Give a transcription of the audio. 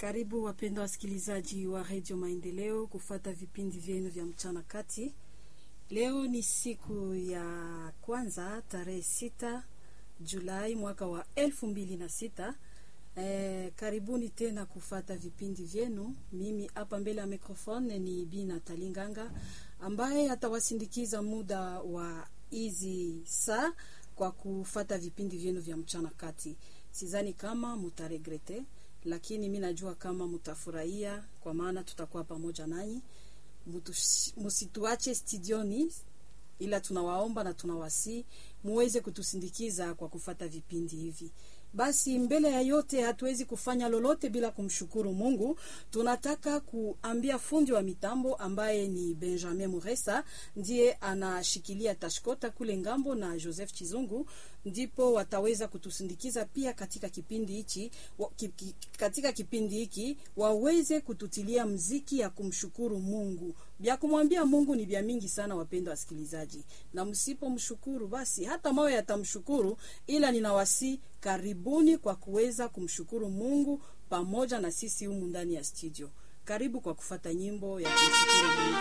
Karibu wapendwa wasikilizaji wa redio Maendeleo kufata vipindi vyenu vya mchana kati. Leo ni siku ya kwanza tarehe sita Julai mwaka wa elfu mbili na sita. E, karibuni tena kufata vipindi vyenu. Mimi hapa mbele ya mikrofone ni Bina Talinganga ambaye atawasindikiza muda wa hizi saa kwa kufata vipindi vyenu vya mchana kati. Sidhani kama mutaregrete lakini mi najua kama mutafurahia, kwa maana tutakuwa pamoja nanyi. Musituache studioni, ila tunawaomba na tunawasi muweze kutusindikiza kwa kufata vipindi hivi. Basi mbele ya yote, hatuwezi kufanya lolote bila kumshukuru Mungu. Tunataka kuambia fundi wa mitambo ambaye ni Benjamin Muresa, ndiye anashikilia tashkota kule ngambo, na Joseph Chizungu ndipo wataweza kutusindikiza pia katika kipindi hichi katika kipindi hiki waweze kututilia mziki ya kumshukuru Mungu. Vya kumwambia Mungu ni vya mingi sana, wapendwa wasikilizaji, na msipomshukuru basi hata mawe yatamshukuru, ila ninawasi karibuni kwa kuweza kumshukuru Mungu pamoja na sisi humu ndani ya studio. Karibu kwa kufata nyimbo ya kumshukuru Mungu.